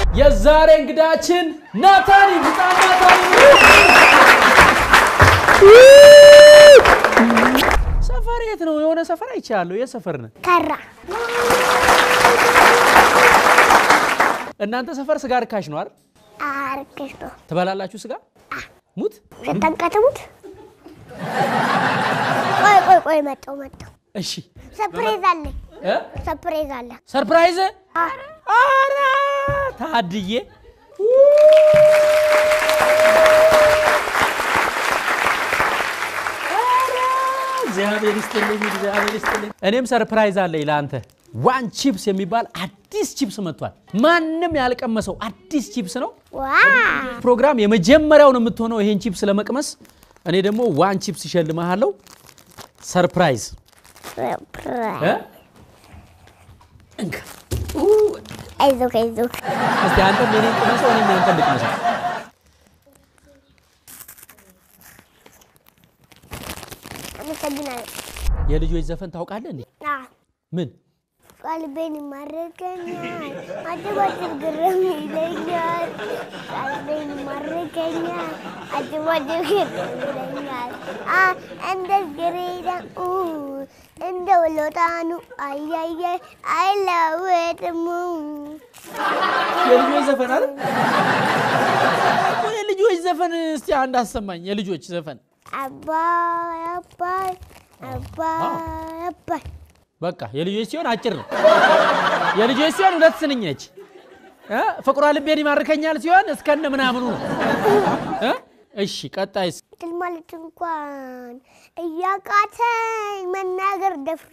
የዛሬ እንግዳችን ናታኒ ህፃን ናታኒ ሰፈር የት ነው? የሆነ ሰፈር አይቻለሁ። የት ሰፈር ነህ? ከራ እናንተ ሰፈር ስጋ ርካሽ ነው አይደል? አርክሽ ነው ትበላላችሁ ስጋ? ሙት ሸጠንቀትሙት ቆይ ቆይ ቆይ መጣው መጣው እሺ ሰፕሬዝ አለኝ እ? ሰፕሬዝ አለ ሰርፕራይዝ አ፣ አረ ታድዬ አረ፣ እግዚአብሔር ይስጥልኝ እግዚአብሔር ይስጥልኝ። እኔም ሰርፕራይዝ አለኝ ለአንተ። ዋን ቺፕስ የሚባል አዲስ ቺፕስ መጥቷል። ማንም ያልቀመሰው አዲስ ቺፕስ ነው። ዋ ፕሮግራም የመጀመሪያው ነው የምትሆነው ይሄን ቺፕስ ለመቅመስ። እኔ ደግሞ ዋን ቺፕስ እሸልምሃለሁ። ሰርፕራይዝ እ? እንካ አይዞክ አይዞክ እስቲ አንተም የኔን ቅመሰው፣ እኔም ያንተን ልቅመሰው። አመሰግናለሁ የልጆች ዘፈን ታውቃለህ እንዴ? አ፣ ምን ቀልቤን ይማርከኛል አጭባጭብ ግርም ይለኛል ቀልቤን ይማርከኛል አጭባጭብ ግርም ይለኛል አ፣ እንደ ግሬዳ ኡ፣ እንደ ወሎጣኑ አያየ አይለወጥሙ የልጆች ዘፈን አለ? የልጆች ዘፈን እስቲ አንድ አሰማኝ። የልጆች ዘፈን አባይ አባይ አባይ አባይ በቃ የልጆች ሲሆን አጭር ነው። የልጆች ሲሆን ሁለት ስንኝ ነች። እ? ፍቅሯ ልቤን ይማርከኛል ሲሆን እስከነ ምናምኑ ነው። እ? እሺ ቀጣይስ? ትል ማለት እንኳን እያቃተኝ መናገር ደፍሮ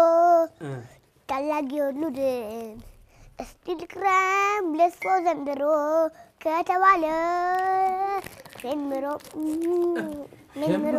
ታላቅ የወሉድን እስቲ ልክረም ለሶ ዘንድሮ ከተባለ ፌንምሮ ፌንምሮ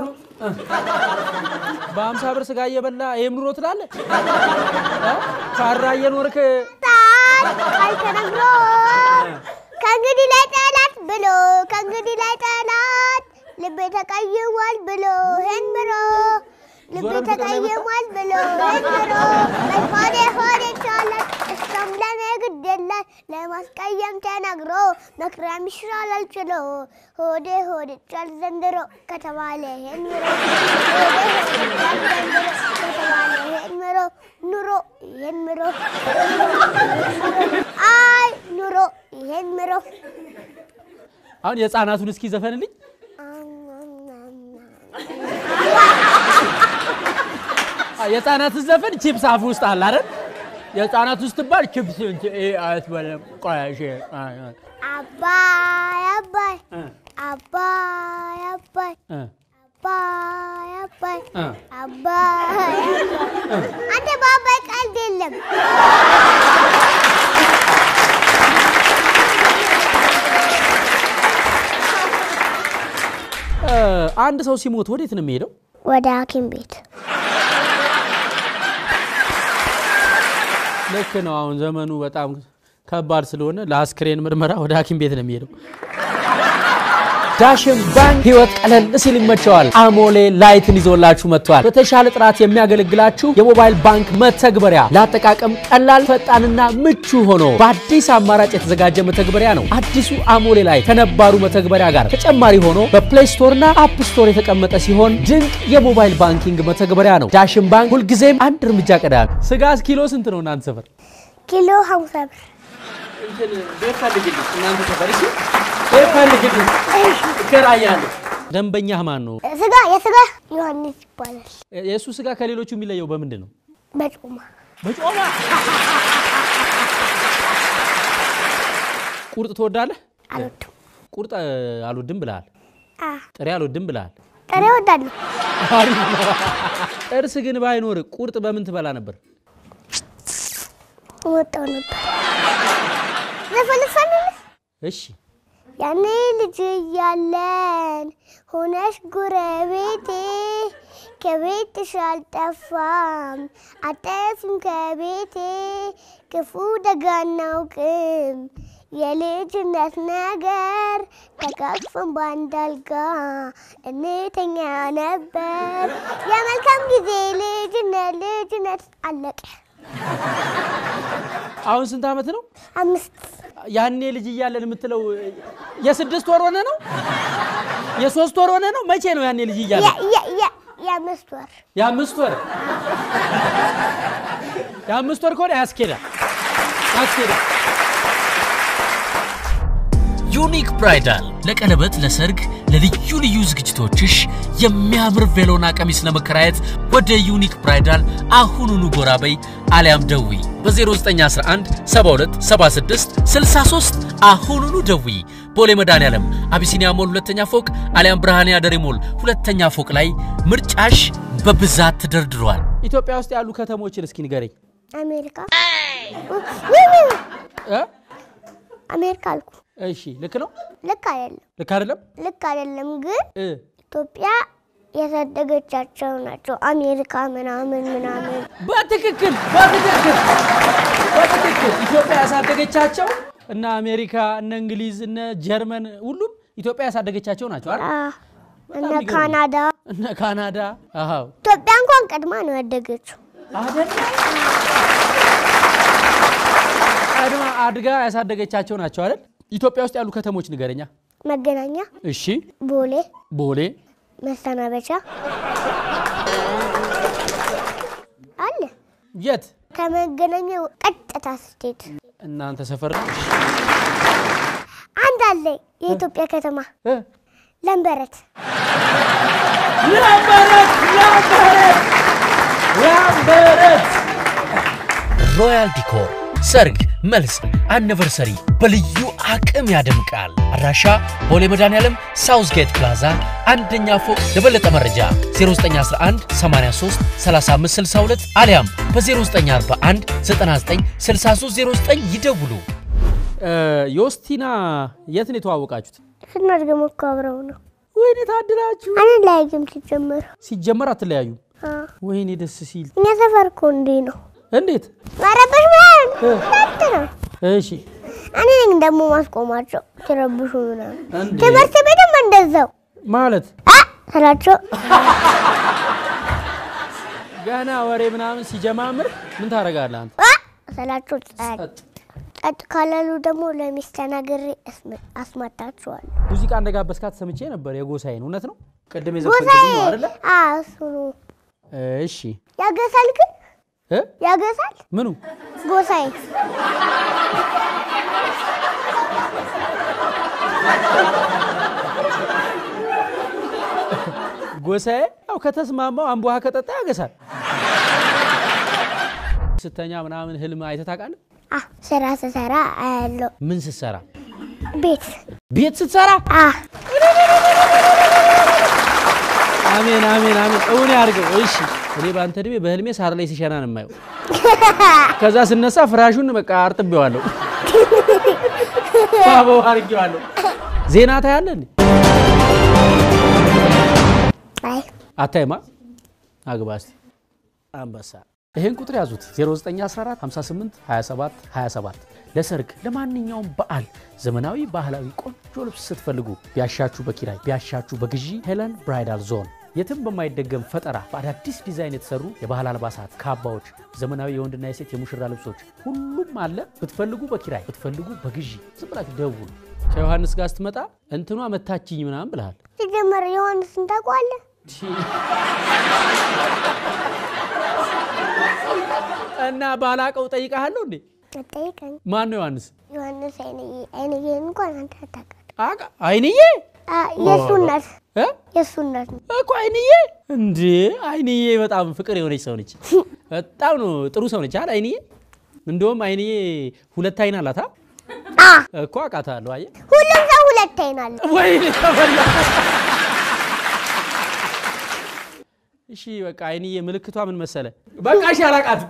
በአምሳ ብር ስጋ እየበላ ይህም ኑሮ ትላለህ? እ? ካራ እየኖርክ ጣል ቃል ተነግሮ ከእንግዲህ ላይ ጠላት ብሎ ከእንግዲህ ላይ ጠላት ልቤ ተቀይሟል ብሎ ሄን ምሮ ልቤ ዞረን ፍቅር ላይ መጣ? ተቀይሟል ብሎ ሄን ምሮ ሆዴ ሆዴ ይቻላል እሷም ለኔ ግድ የላት ለማስቀየም ተነግሮ መክረም ይሻላል ችሎ ሆዴ ሆዴ ይቻል ዘንድሮ ከተባለ ሄን ምሮ ሆዴ ሆዴ ይቻል ዘንድሮ ከተባለ ሄን ምሮ ኑሮ ይሄን ምሮ አይ ኑሮ ይሄን ምሮ አሁን የህፃናቱን እስኪ ዘፈንልኝ። አ፣ የህፃናትን ዘፈን ቺፕስ አፍ ውስጥ አለ አይደል? የህፃናት ውስጥ ትባል ቺፕስ እንት እ አትበለም። ቆይ እሺ፣ አ፣ አ፣ አባይ አባይ እ፣ አባይ አባይ እ፣ አባይ አባይ እ። አባይ አንተ በአባይ ቀልድ የለም። እ፣ አንድ ሰው ሲሞት ወዴት ነው የሚሄደው? ወደ ሐኪም ቤት ልክ ነው። አሁን ዘመኑ በጣም ከባድ ስለሆነ ለአስክሬን ምርመራ ወደ ሐኪም ቤት ነው የሚሄደው። ዳሽን ባንክ ህይወት ቀለል ሲል ይመቸዋል። አሞሌ ላይትን ይዞላችሁ መጥቷል። በተሻለ ጥራት የሚያገለግላችሁ የሞባይል ባንክ መተግበሪያ ለአጠቃቀም ቀላል፣ ፈጣንና ምቹ ሆኖ በአዲስ አማራጭ የተዘጋጀ መተግበሪያ ነው። አዲሱ አሞሌ ላይ ከነባሩ መተግበሪያ ጋር ተጨማሪ ሆኖ በፕሌይ ስቶርና አፕ ስቶር የተቀመጠ ሲሆን ድንቅ የሞባይል ባንኪንግ መተግበሪያ ነው። ዳሽን ባንክ ሁልጊዜም አንድ እርምጃ ቀዳሚ። ስጋ ኪሎ ስንት ነው እናንተ ሰፈር? ኪሎ ሀምሳ ብር ደንበኛህ ማን ነው? ስጋ የስጋ ዮሐንስ ይባላል። የእሱ ስጋ ከሌሎቹ የሚለየው በምንድን ነው? በጮማ በጮማ ቁርጥ ትወዳለህ? አልወድም። ቁርጥ እ, አልወድም ብለሃል። አ ጥሬ አልወድም ብለሃል። ጥሬ እወዳለሁ። አሪፍ ነው። ጥርስ ግን ባይኖር ቁርጥ በምን ትበላ ነበር? እወጣው ነበር። ዘፈልፈንልህ እሺ ያኔ ልጅ እያለን ሆነሽ ጉረቤቴ ከቤትሽ አልጠፋም አጠፊም ከቤቴ ክፉ ደግ አናውቅም የልጅነት ነገር ተቃቅፈን በአንድ አልጋ እንተኛ ነበር የመልካም ጊዜ ልጅነት ልጅነት አለቀ አሁን ስንት ዓመት ነው? አምስት ያኔ ልጅ እያለን የምትለው የስድስት ወር ሆነ ነው? የሶስት ወር ሆነ ነው? መቼ ነው ያኔ ልጅ እያለን? የ- የ- የ- የአምስት ወር የአምስት ወር የአምስት ወር ከሆነ ያስኬዳል ያስኬዳል። ዩኒክ ብራይዳል ለቀለበት፣ ለሰርግ፣ ለልዩ ልዩ ዝግጅቶችሽ የሚያምር ቬሎና ቀሚስ ለመከራየት ወደ ዩኒክ ብራይዳል አሁኑኑ ጎራ በይ አሊያም ደዊ በ0911 72 76 63 አሁኑኑ ደዊ። ቦሌ መድኃኔዓለም አቢሲኒያ ሞል ሁለተኛ ፎቅ አሊያም ብርሃኔ አደሬ ሞል ሁለተኛ ፎቅ ላይ ምርጫሽ በብዛት ተደርድሯል። ኢትዮጵያ ውስጥ ያሉ ከተሞችን እስኪ ንገረኝ። አሜሪካ ውይ፣ ውይ፣ ውይ። እ? አሜሪካ አልኩ። እሺ ልክ ነው ልክ አይደለም፣ ልክ አይደለም? ልክ አይደለም። ግን እ ኢትዮጵያ ያሳደገቻቸው ናቸው። አሜሪካ ምናምን ምናምን በትክክል በትክክል በትክክል ኢትዮጵያ ያሳደገቻቸው እነ አሜሪካ እነ እንግሊዝ እነ ጀርመን ሁሉም ኢትዮጵያ ያሳደገቻቸው ናቸው አይደል? አ፣ እነ የሚገርም ነው። ካናዳ እነ ካናዳ አዎ ኢትዮጵያ እንኳን ቀድማ ነው ያደገችው። አይደለም ቀድማ አድጋ ያሳደገቻቸው ናቸው አይደል? ኢትዮጵያ ውስጥ ያሉ ከተሞች ንገረኛ። መገናኛ፣ እሺ ቦሌ፣ ቦሌ መሰናበቻ አለ። የት ከመገናኛ ቀጥታ ስትሄድ እናንተ ሰፈር ነው? አንድ አለ የኢትዮጵያ ከተማ እ? ለንበረት። ላምበረት ላምበረት ላምበረት ሮያል ዲኮር ሰርግ፣ መልስ፣ አኒቨርሰሪ በልዩ አቅም ያደምቃል። አድራሻ ቦሌ መድኃኔዓለም ሳውዝ ጌት ፕላዛ አንደኛ ፎቅ። ለበለጠ መረጃ 0911 83 35 62 አሊያም በ0941 99 6309 ይደውሉ። እ፣ ዮስቲና የት ነው የተዋወቃችሁት? ስናድገም እኮ አብረው ነው። ወይኔ ታድላችሁ። አንድ ላይ ግን ሲጀመር ሲጀመር አትለያዩ። አ፣ ወይኔ ደስ ሲል። እኛ ሰፈር እኮ እንዲህ ነው። እንዴት? መረበሽ ምናምን እ፣ ሁለት ነው። እሺ እኔ ነኝ ደግሞ ማስቆማቸው ሲረብሹ ምናምን። እንዴ? ትምህርት ቤትም እንደዛው ማለት አ ስላቸው ገና ወሬ ምናምን ሲጀማምር ምን ታደርጋለህ አንተ? አ ስላቸው ጸጥ ጸጥ። ጸጥ ካላሉ ደግሞ ለሚስት ተናግሬ አስመ- አስማታቸዋለሁ። ሙዚቃ እንደጋበዝካት ሰምቼ ነበር። የጎሳዬን እውነት ነው? ቅድም ጎሳዬ የዘፈንክልኝ ነው አይደለ? አ እሱ ነው እሺ ያገሳል፣ ግን እ? ያገሳል ምኑ ጎሳዬ ጎሳዬ ያው ከተስማማው አምቦ ውሃ ከጠጣ ያገሳል። ስተኛ ምናምን ህልም አይተህ ታውቃለህ? አ ስራ ስሰራ አያለው ምን ስትሰራ? ቤት ቤት ስትሰራ? አ አሜን አሜን አሜን፣ እውን ያድርገው። እሺ እኔ በአንተ እድሜ በህልሜ ሳር ላይ ሲሸና ነው የማየው። ከዛ ስነሳ ፍራሹን በቃ አርጥቤዋለሁ፣ ባበው አድርጌዋለሁ። ዜና ታያለህ እንዴ? አይ አታይማ? አግባ እስቲ አንበሳ። ይሄን ቁጥር ያዙት 0914 58 27 27 ለሰርግ ለማንኛውም በዓል ዘመናዊ ባህላዊ ቆንጆ ልብስ ስትፈልጉ ቢያሻችሁ በኪራይ ቢያሻችሁ በግዢ ሄለን ብራይዳል ዞን የትም በማይደገም ፈጠራ በአዳዲስ ዲዛይን የተሰሩ የባህል አልባሳት፣ ካባዎች፣ ዘመናዊ የወንድና የሴት የሙሽራ ልብሶች ሁሉም አለ። ብትፈልጉ በኪራይ ብትፈልጉ በግዢ ዝም ብላችሁ ደውሉ። ከዮሐንስ ጋር ስትመጣ እንትኗ መታችኝ ምናምን ብልሃል። ሲጀመር ዮሐንስን ታውቀዋለህ? እና ባላቀው ጠይቃለሁ እንዴ? አጠይቀኝ። ማን ነው ዮሐንስ? ዮሐንስ አይንዬ አይንዬ እንኳን አንተ አታውቃለህ። አቃ አይንዬ አ የእሱ እናት እ? የእሱ እናት ነው። እኮ አይንዬ እንዴ! አይንዬ በጣም ፍቅር የሆነች ሰው ነች። በጣም ነው ጥሩ ሰው ነች አይደል? አይንዬ እንደውም አይንዬ ሁለት አይን አላት። አ? አ እኮ አውቃታለሁ። አየህ ሁሉም ሰው ሁለት አይን አለ። ወይኔ ተበላ። እሺ በቃ አይንዬ ምልክቷ ምን መሰለ? በቃ እሺ አላቃትም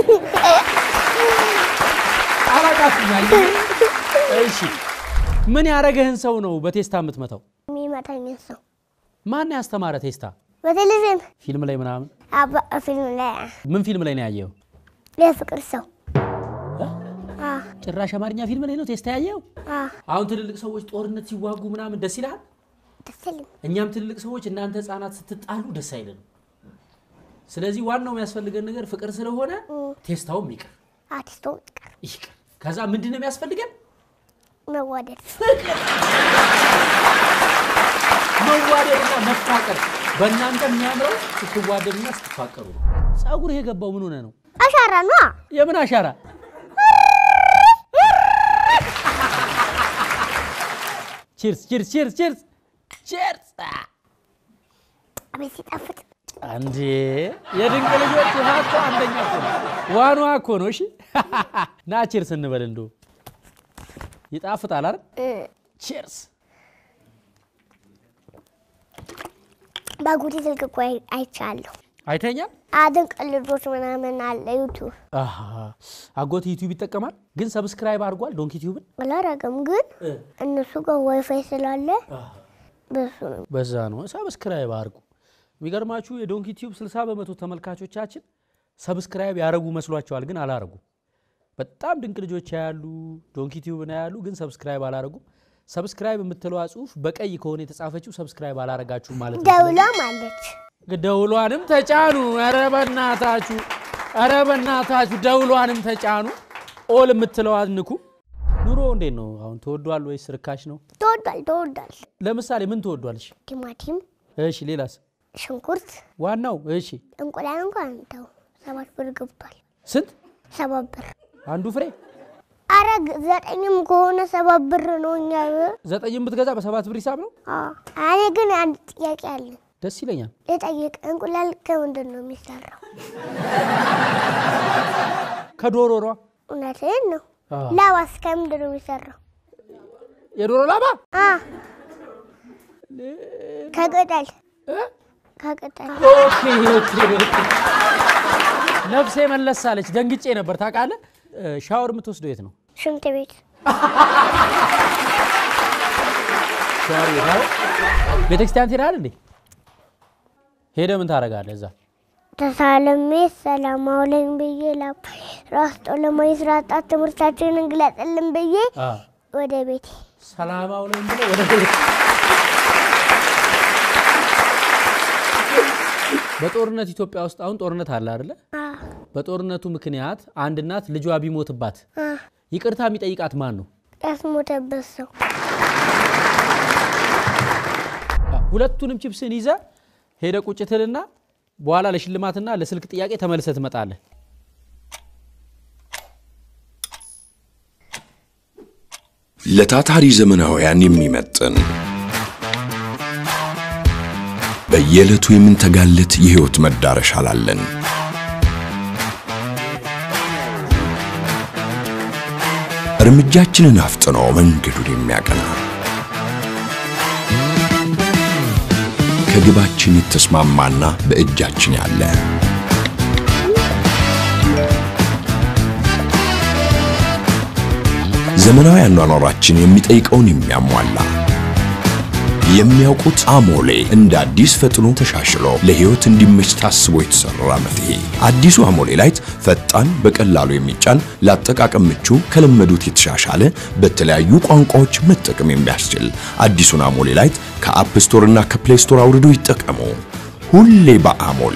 አላቃትም። አይንዬ እሺ ምን ያደረገህን ሰው ነው በቴስታ የምትመታው? የሚመታኝ ሰው ማን ያስተማረ ቴስታ? በቴሌቪዥን ፊልም ላይ ምናምን? አባ ፊልም ላይ ምን ፊልም ላይ ነው ያየው? የፍቅር ሰው አ ጭራሽ አማርኛ ፊልም ላይ ነው ቴስታ ያየው? አ አሁን ትልልቅ ሰዎች ጦርነት ሲዋጉ ምናምን ደስ ይልሃል? ደስ ይለኝ። እኛም ትልልቅ ሰዎች እናንተ ህፃናት ስትጣሉ ደስ አይለንም። ስለዚህ ዋናው የሚያስፈልገን ነገር ፍቅር ስለሆነ ቴስታውም ይቅር አርቲስቶ ይቀር ይቅር። ከዛ ምንድን ነው የሚያስፈልገን? መዋደድ መዋደድና መፋቀር። በእናንተ የሚያምረው ስትዋደዱና ስትፋቀሩ ነው። ጸጉር የገባው ምን ሆነ ነው? አሻራ ነዋ። የምን አሻራ? ቺርስ ቺርስ ቺርስ ቺርስ ቺርስ። አቤት ሲጣፍጥ አንዴ የድንቅ ልጆች ውሃ እኮ አንደኛ እኮ ነው። ዋኗ እኮ ነው። እሺ ና ቺርስ እንበል። እንዶ ይጣፍጣል አይደል? ቺርስ። በጉዲ ስልክ እኮ አይ- አይቻለሁ። አይተኛል አድንቅ ልጆች ምናምን አለ ዩቱብ አሃ። አጎት ዩቲዩብ ይጠቀማል፣ ግን ሰብስክራይብ አድርጓል ዶንክ ዩቲዩብን። አላረገም፣ ግን እነሱ ጋር ዋይፋይ ስላለ በሱ ነው። በዛ ነው ሰብስክራይብ አድርጉ። የሚገርማችሁ የዶንክ ዩቲዩብ 60 በመቶ ተመልካቾቻችን ሰብስክራይብ ያደረጉ መስሏቸዋል፣ ግን አላረጉ። በጣም ድንቅ ልጆች ያሉ ዶንክ ዩቲዩብን ያሉ፣ ግን ሰብስክራይብ አላረጉም። ሰብስክራይብ የምትለዋ ጽሁፍ በቀይ ከሆነ የተጻፈችው ሰብስክራይብ አላረጋችሁም ማለት ነው። ደውሏም አለች። ደውሏንም ተጫኑ። ኧረ በናታችሁ፣ ኧረ በናታችሁ ደውሏንም ተጫኑ። ኦል የምትለዋን ንኩ። ኑሮ እንዴት ነው አሁን? ተወዷል ወይስ ርካሽ ነው? ተወዷል ተወዷል። ለምሳሌ ምን ተወዷልሽ? ቲማቲም፣ እሺ ሌላስ? ሽንኩርት፣ ዋናው እሺ እንቁላል እንኳን ተው ሰባት ብር ገብቷል። ስንት ሰባት ብር አንዱ ፍሬ? አረ ግ- ዘጠኝም ከሆነ ሰባት ብር ነው። እኛ ዘጠኝም ብትገዛ በሰባት ብር ሂሳብ ነው። አዎ። እኔ ግን አንድ ጥያቄ አለኝ ደስ ይለኛል። ልጠይቅ። እንቁላል ከምንድን ነው የሚሰራው? ከዶሮ ሯ እውነትህን ነው። አዎ። ላባስ ከምንድን ነው የሚሰራው? የዶሮ ላባ አ ከቅጠል እ? ከቅጠል ኦኬ ኦኬ ኦኬ። ነፍሴ መለስ አለች። ደንግጬ ነበር ታውቃለህ። እ፣ ሻወር የምትወስደው የት ነው? ሽንት ቤት ሻወር ቤት አይደል? ቤተክርስቲያን ትሄዳለህ እንዴ? ሄደህ ምን ታደርጋለህ እዛ? ተሳለሜ ሰላም አውለኝ ብዬ ላ ራስጦ ለማይስራጣ ትምህርታችንን እንግለጥልን ብዬ አ ወደ ቤቴ ሰላም አውለን ብለህ ወደ ቤት በጦርነት ኢትዮጵያ ውስጥ አሁን ጦርነት አለ አይደለ? አ በጦርነቱ ምክንያት አንድ እናት ልጇ ቢሞትባት አ ይቅርታ የሚጠይቃት ማን ነው? ያስሞተበት ሰው ሁለቱንም ቺፕስን ይዘ ሄደ ቁጭ ትልና በኋላ ለሽልማትና ለስልክ ጥያቄ ተመልሰ ትመጣለህ። ለታታሪ ዘመናውያን የሚመጥን በየዕለቱ የምንተጋለት የሕይወት መዳረሻ ላለን እርምጃችንን አፍጥኖ መንገዱን የሚያቀና ከግባችን የተስማማና በእጃችን ያለ ዘመናዊ አኗኗራችን የሚጠይቀውን የሚያሟላ የሚያውቁት አሞሌ እንደ አዲስ ፈጥኖ ተሻሽሎ ለሕይወት እንዲመች ታስቦ የተሰራ መፍትሄ። አዲሱ አሞሌ ላይት ፈጣን፣ በቀላሉ የሚጫን ለአጠቃቀም ምቹ፣ ከለመዱት የተሻሻለ በተለያዩ ቋንቋዎች መጠቀም የሚያስችል አዲሱን አሞሌ ላይት ከአፕ ስቶር እና ከፕሌይ ስቶር አውርዶ ይጠቀሙ። ሁሌ በአሞሌ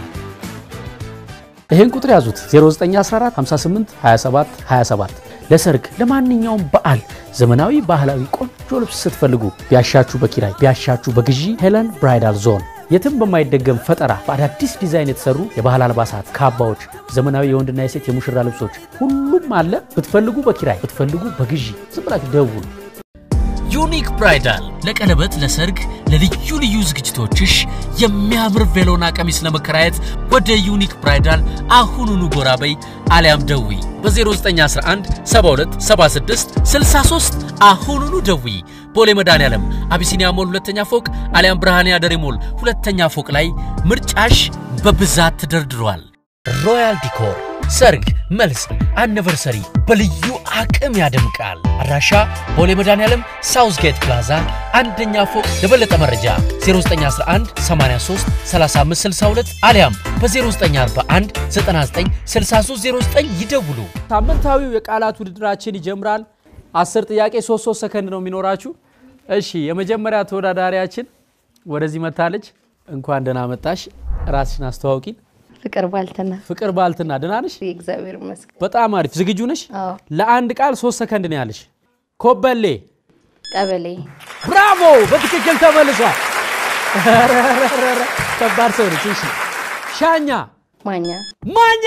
ይህን ቁጥር ያዙት 0914 58 27 27 ለሰርግ ለማንኛውም በዓል ዘመናዊ ባህላዊ ቆንጆ ልብስ ስትፈልጉ ቢያሻችሁ በኪራይ ቢያሻችሁ በግዢ ሄለን ብራይዳል ዞን የትም በማይደገም ፈጠራ በአዳዲስ ዲዛይን የተሰሩ የባህል አልባሳት፣ ካባዎች፣ ዘመናዊ የወንድና የሴት የሙሽራ ልብሶች ሁሉም አለ። ብትፈልጉ በኪራይ ብትፈልጉ በግዢ ዝም ብላችሁ ደውሉ። ዩኒክ ብራይዳል ለቀለበት፣ ለሰርግ፣ ለልዩ ልዩ ዝግጅቶችሽ የሚያምር ቬሎና ቀሚስ ለመከራየት ወደ ዩኒክ ብራይዳል አሁኑኑ ጎራ በይ አሊያም ደዊ በ0911 72 76 63 አሁኑኑ ደዊ። ቦሌ መድኃኔዓለም አቢሲኒያ ሞል ሁለተኛ ፎቅ አሊያም ብርሃንያ ደሬ ሞል ሁለተኛ ፎቅ ላይ ምርጫሽ በብዛት ተደርድሯል። ሮያል ዲኮር ሰርግ፣ መልስ፣ አኒቨርሰሪ በልዩ አቅም ያደምቃል። አድራሻ ቦሌ መድኃኔዓለም ሳውዝ ጌት ፕላዛ አንደኛ ፎቅ። ለበለጠ መረጃ 0911 83 35 62 አሊያም በ0941 99 6309 ይደውሉ። ሳምንታዊው የቃላት ውድድራችን ይጀምራል። አስር ጥያቄ ሶስት ሶስት ሰከንድ ነው የሚኖራችሁ። እሺ የመጀመሪያ ተወዳዳሪያችን ወደዚህ መታለች። እንኳን ደህና መጣሽ። ራስሽን አስተዋውቂን። ፍቅር ባልትና ፍቅር ባልትና ደህና ነሽ? እግዚአብሔር ይመስገን። በጣም አሪፍ። ዝግጁ ነሽ? አዎ ለአንድ ቃል ሶስት ሰከንድ ነው ያለሽ። ኮበሌ ቀበሌ ብራቮ! በትክክል ተመልሷል። ኧረ፣ ኧረ፣ ኧረ፣ ኧረ፣ ከባድ ሰው ነች። እሺ ሻኛ ማኛ ማኛ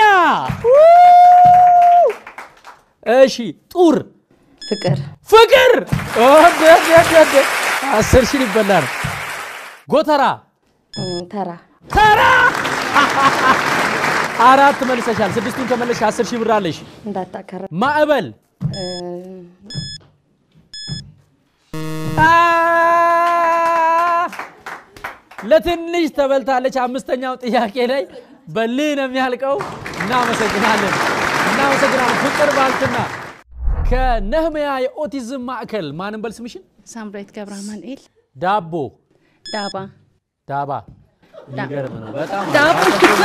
እሺ ጡር ፍቅር ፍቅር ኦደ፣ ኦደ፣ ኦደ፣ ኦደ። አስር ሺህ ሊበላ ነው። ጎተራ እም፣ ተራ ተራ አራት መልሰሻል። ስድስቱን ከመለሽ አስር ሺህ ብር አለሽ። እንዳታከረ ማዕበል እም፣ አ! ለትንሽ ተበልታለች። አምስተኛው ጥያቄ ላይ በልህ ነው የሚያልቀው። እናመሰግናለን፣ እናመሰግናለን። ፍቅር ባልትና ከነህምያ የኦቲዝም ማዕከል ማንም በል ስምሽን ሳምራዊት ገብረ አማኑኤል ዳቦ ዳባ ዳባ የሚገርም ነው በጣም ዳቦ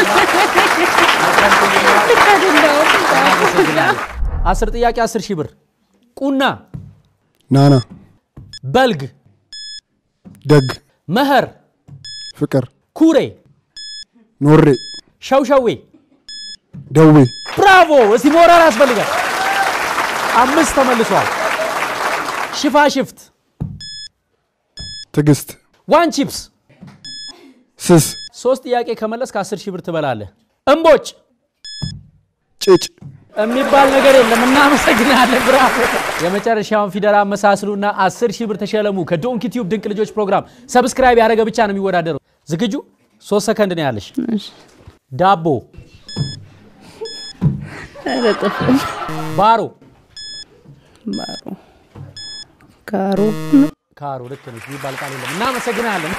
እናመሰግናለን። አስር ጥያቄ አስር ሺህ ብር ቁና ናና በልግ ደግ መኸር ፍቅር ኩሬ ኖሬ ሸውሸዌ ደዌ ብራቮ! እስቲ ሞራል ያስፈልጋል። አምስት ተመልሷል። ሽፋሽፍት ትዕግስት ዋን ቺፕስ ስስ ሶስት ጥያቄ ከመለስ ከ10 ሺህ ብር ትበላለህ። እምቦጭ ጭጭ የሚባል ነገር የለም። እናመሰግናለን። ብራቮ! የመጨረሻውን ፊደል አመሳስሉና 10 ሺህ ብር ተሸለሙ። ከዶንኪ ቲዩብ ድንቅ ልጆች ፕሮግራም ሰብስክራይብ ያደረገ ብቻ ነው የሚወዳደረው። ዝግጁ? ሶስት ሰከንድ ነው ያለሽ። ዳቦ፣ ኧረ ጥፍ ባሮ፣ ባሮ ካሮ ካሮ ልክ ነሽ የሚባል ቃል የለም። እናመሰግናለን።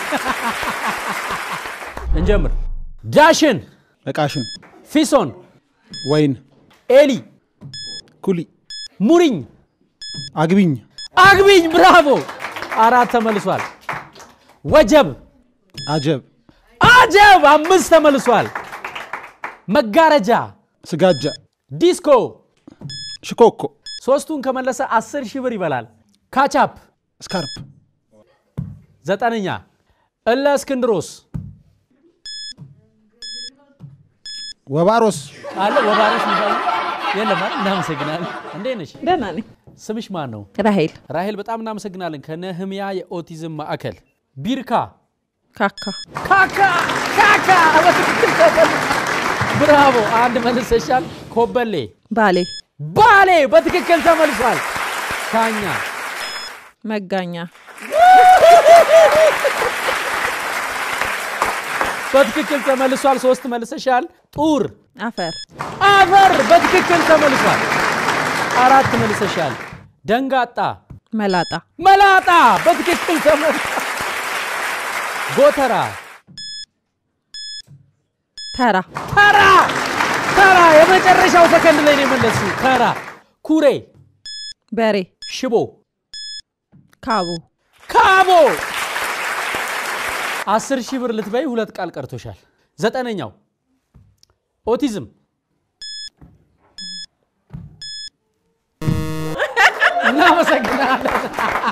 እንጀምር። ዳሽን፣ እቃሽን ፊሶን፣ ወይን ኤሊ፣ ኩሊ ሙሪኝ፣ አግቢኝ አግቢኝ። ብራቮ! አራት ተመልሷል። ወጀብ፣ አጀብ አጀብ። አምስት ተመልሷል። መጋረጃ፣ ስጋጃ ዲስኮ ሽኮኮ ሶስቱን ከመለሰ አስር ሺህ ብር ይበላል። ካቻፕ ስካርፕ ዘጠነኛ እለ እስክንድሮስ ወባሮስ አለ ወባሮስ የሚባል የለም አይደል? እናመሰግናለን። እንዴት ነሽ? ደህና ነኝ። ስምሽ ማን ነው? ራሄል ራሄል በጣም እናመሰግናለን። ከነህምያ የኦቲዝም ማዕከል ቢርካ ካካ ካካ ካካ በትክክል ተበል ብራቮ! አንድ መልሰሻል። ኮበሌ ባሌ ባሌ በትክክል ተመልሷል። ሻኛ መጋኛ በትክክል ተመልሷል። ሶስት መልሰሻል። ጡር አፈር አፈር በትክክል ተመልሷል። አራት መልሰሻል። ደንጋጣ መላጣ መላጣ በትክክል ተመልሷል። ጎተራ ተራ ተራ ተራ የመጨረሻው ሰከንድ ላይ ነው የመለስሽው። ተራ ኩሬ በሬ ሽቦ ካቦ ካቦ አስር ሺህ ብር ልትበይ ሁለት ቃል ቀርቶሻል። ዘጠነኛው ኦቲዝም እናመሰግናለን።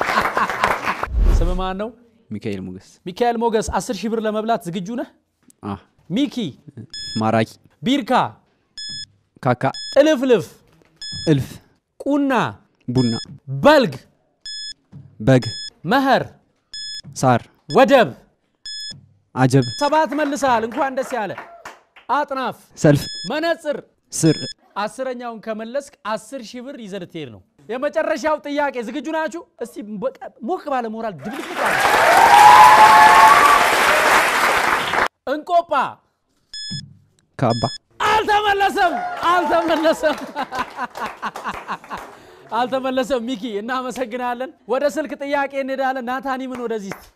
ስም ማን ነው? ሚካኤል ሞገስ ሚካኤል ሞገስ። አስር ሺህ ብር ለመብላት ዝግጁ ነህ? አ ሚኪ ማራኪ ቢርካ ካካ ጥልፍልፍ እልፍ ቁና ቡና በልግ በግ መኸር ሳር ወደብ አጀብ ሰባት መልሰሃል። እንኳን ደስ ያለ። አጥናፍ ሰልፍ መነጽር ስር አስረኛውን ከመለስክ አስር ሺህ ብር ይዘህ ልትሄድ ነው። የመጨረሻው ጥያቄ ዝግጁ ናችሁ? እስቲ በቃ ሞቅ ባለ ሞራል ድብልቅልቅ አለ። እንቆጳ ካባ አልተመለሰም፣ አልተመለሰም፣ አልተመለሰም። ሚኪ እናመሰግናለን። ወደ ስልክ ጥያቄ እንሄዳለን። ናታኒምን ወደዚህ እስቲ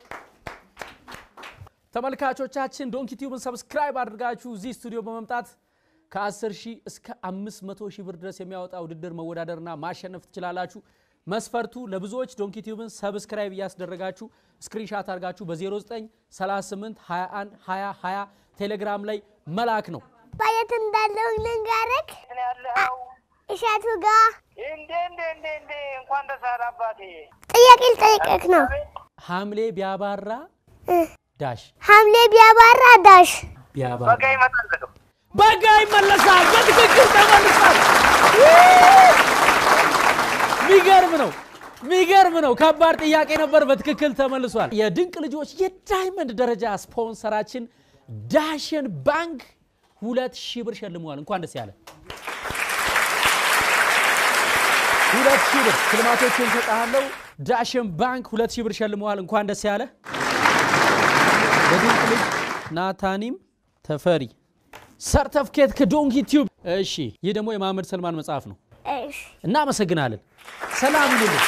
ተመልካቾቻችን ዶንኪ ቲዩብን ሰብስክራይብ አድርጋችሁ እዚህ ስቱዲዮ በመምጣት ከ10 ሺህ እስከ 500 ሺህ ብር ድረስ የሚያወጣ ውድድር መወዳደርና ማሸነፍ ትችላላችሁ። መስፈርቱ ለብዙዎች ዶንኪ ቲዩብን ሰብስክራይብ እያስደረጋችሁ ስክሪንሻት አድርጋችሁ በ0938 21 20 20 ቴሌግራም ላይ መላክ ነው። ባየት እንዳለው ልንገርክ እሸቱ ጋር እንዴ እንዴ እንዴ እንዴ እንኳን ደስ አለ አባቴ። ጥያቄ ልጠይቅህ ነው። ሐምሌ ቢያባራ ዳሽ ሐምሌ ቢያባራ ዳሽ ቢያባራ በቃ ይመጣል። በጋ ይመለሳል። በትክክል ተመልሷል። ሚገርም ነው። ሚገርም ነው። ከባድ ጥያቄ ነበር። በትክክል ተመልሷል። የድንቅ ልጆች የዳይመንድ ደረጃ ስፖንሰራችን ዳሽን ባንክ ሁለት ሺህ ብር ሸልመዋል። እንኳን ደስ ያለ ሁለት ሺህ ብር ሽልማቶችን ሰጣለው። ዳሽን ባንክ ሁለት ሺህ ብር ሸልመዋል። እንኳን ደስ ያለ የድንቅ ልጅ ናታኒም ተፈሪ ሰርተፍኬት ከዶንኪ ቲዩብ። እሺ፣ ይህ ደግሞ የመሐመድ ሰልማን መጽሐፍ ነው። እሺ እናመሰግናለን። ሰላም ይሁንልን።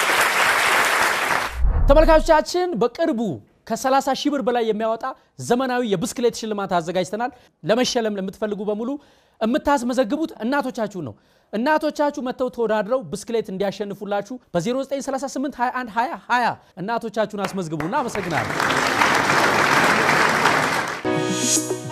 ተመልካቾቻችን በቅርቡ ከ30 ሺህ ብር በላይ የሚያወጣ ዘመናዊ የብስክሌት ሽልማት አዘጋጅተናል። ለመሸለም ለምትፈልጉ በሙሉ የምታስመዘግቡት እናቶቻችሁን ነው። እናቶቻችሁ መጥተው ተወዳድረው ብስክሌት እንዲያሸንፉላችሁ በ0938 21 20 20 እናቶቻችሁን አስመዝግቡ። እናመሰግናለን።